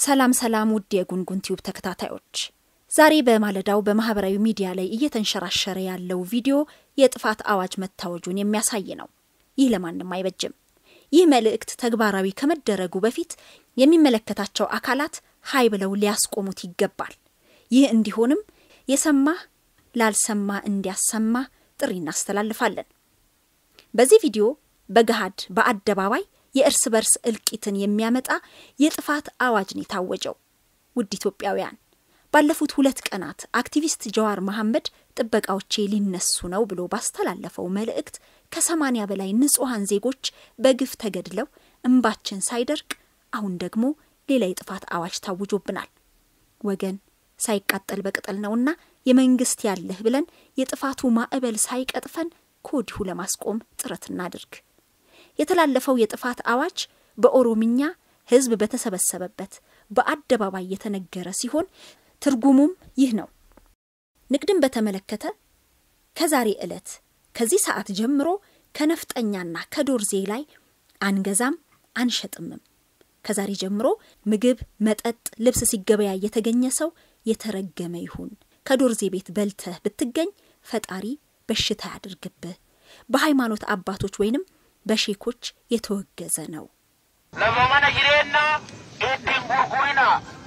ሰላም ሰላም ውድ የጉንጉን ቲዩብ ተከታታዮች፣ ዛሬ በማለዳው በማህበራዊ ሚዲያ ላይ እየተንሸራሸረ ያለው ቪዲዮ የጥፋት አዋጅ መታወጁን የሚያሳይ ነው። ይህ ለማንም አይበጅም። ይህ መልእክት ተግባራዊ ከመደረጉ በፊት የሚመለከታቸው አካላት ሀይ ብለው ሊያስቆሙት ይገባል። ይህ እንዲሆንም የሰማ ላልሰማ እንዲያሰማ ጥሪ እናስተላልፋለን። በዚህ ቪዲዮ በገሃድ በአደባባይ የእርስ በርስ እልቂትን የሚያመጣ የጥፋት አዋጅ ነው የታወጀው። ውድ ኢትዮጵያውያን ባለፉት ሁለት ቀናት አክቲቪስት ጀዋር መሐመድ ጥበቃዎቼ ሊነሱ ነው ብሎ ባስተላለፈው መልእክት ከሰማኒያ በላይ ንጹሐን ዜጎች በግፍ ተገድለው እንባችን ሳይደርቅ አሁን ደግሞ ሌላ የጥፋት አዋጅ ታውጆብናል። ወገን ሳይቃጠል በቅጠል ነውና የመንግስት ያለህ ብለን የጥፋቱ ማዕበል ሳይቀጥፈን ከወዲሁ ለማስቆም ጥረት እናድርግ። የተላለፈው የጥፋት አዋጅ በኦሮምኛ ሕዝብ በተሰበሰበበት በአደባባይ የተነገረ ሲሆን ትርጉሙም ይህ ነው። ንግድን በተመለከተ ከዛሬ ዕለት ከዚህ ሰዓት ጀምሮ ከነፍጠኛና ከዶርዜ ላይ አንገዛም አንሸጥምም። ከዛሬ ጀምሮ ምግብ፣ መጠጥ፣ ልብስ ሲገበያ የተገኘ ሰው የተረገመ ይሁን። ከዶርዜ ቤት በልተህ ብትገኝ ፈጣሪ በሽታ ያድርግብህ። በሃይማኖት አባቶች ወይንም በሼኮች የተወገዘ ነው። ለመመነ ጅሬና ኢቲን ጉርጉሪና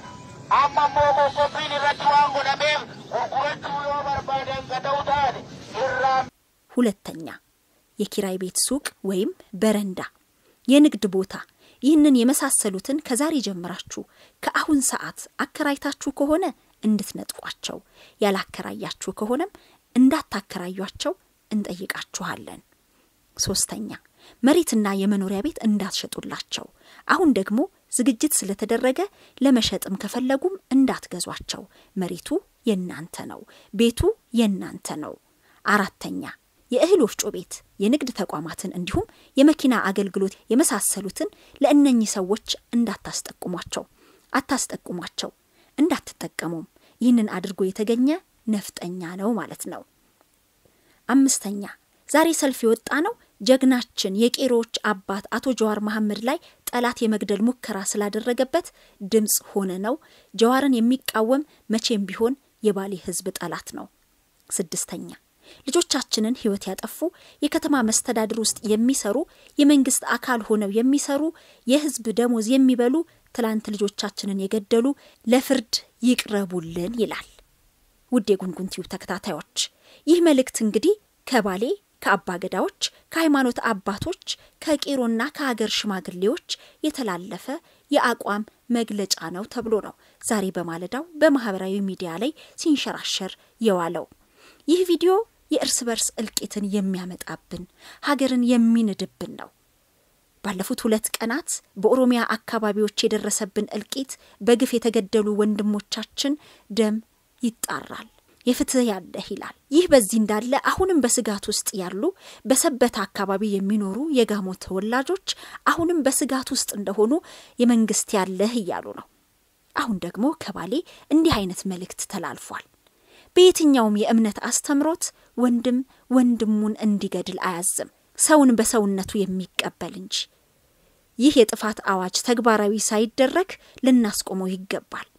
አማሞ ቆቆፊን irratti waan godhameef gurgurachuu yoo barbaadan gada'u taate irraa ሁለተኛ የኪራይ ቤት ሱቅ ወይም በረንዳ፣ የንግድ ቦታ ይህንን የመሳሰሉትን ከዛሬ ጀምራችሁ ከአሁን ሰዓት አከራይታችሁ ከሆነ እንድትነጥቋቸው፣ ያላከራያችሁ ከሆነም እንዳታከራዩቸው እንጠይቃችኋለን። ሶስተኛ መሬትና የመኖሪያ ቤት እንዳትሸጡላቸው። አሁን ደግሞ ዝግጅት ስለተደረገ ለመሸጥም ከፈለጉም እንዳትገዟቸው። መሬቱ የናንተ ነው፣ ቤቱ የናንተ ነው። አራተኛ የእህል ወፍጮ ቤት፣ የንግድ ተቋማትን እንዲሁም የመኪና አገልግሎት የመሳሰሉትን ለእነኚህ ሰዎች እንዳታስጠቁሟቸው፣ አታስጠቁሟቸው፣ እንዳትጠቀሙም። ይህንን አድርጎ የተገኘ ነፍጠኛ ነው ማለት ነው። አምስተኛ ዛሬ ሰልፍ የወጣ ነው ጀግናችን የቄሮዎች አባት አቶ ጀዋር መሐመድ ላይ ጠላት የመግደል ሙከራ ስላደረገበት ድምፅ ሆነ ነው። ጀዋርን የሚቃወም መቼም ቢሆን የባሌ ሕዝብ ጠላት ነው። ስድስተኛ ልጆቻችንን ሕይወት ያጠፉ የከተማ መስተዳድር ውስጥ የሚሰሩ የመንግስት አካል ሆነው የሚሰሩ የሕዝብ ደሞዝ የሚበሉ ትላንት ልጆቻችንን የገደሉ ለፍርድ ይቅረቡልን ይላል። ውድ የጉንጉን ቲዩብ ተከታታዮች ይህ መልእክት እንግዲህ ከባሌ ከአባ ገዳዎች ከሃይማኖት አባቶች ከቄሮና ከሀገር ሽማግሌዎች የተላለፈ የአቋም መግለጫ ነው ተብሎ ነው ዛሬ በማለዳው በማህበራዊ ሚዲያ ላይ ሲንሸራሸር የዋለው። ይህ ቪዲዮ የእርስ በርስ እልቂትን የሚያመጣብን ሀገርን የሚንድብን ነው። ባለፉት ሁለት ቀናት በኦሮሚያ አካባቢዎች የደረሰብን እልቂት በግፍ የተገደሉ ወንድሞቻችን ደም ይጣራል የፍትህ ያለህ ይላል። ይህ በዚህ እንዳለ አሁንም በስጋት ውስጥ ያሉ በሰበታ አካባቢ የሚኖሩ የጋሞ ተወላጆች አሁንም በስጋት ውስጥ እንደሆኑ የመንግስት ያለህ እያሉ ነው። አሁን ደግሞ ከባሌ እንዲህ አይነት መልእክት ተላልፏል። በየትኛውም የእምነት አስተምሮት ወንድም ወንድሙን እንዲገድል አያዝም፣ ሰውን በሰውነቱ የሚቀበል እንጂ። ይህ የጥፋት አዋጅ ተግባራዊ ሳይደረግ ልናስቆመው ይገባል።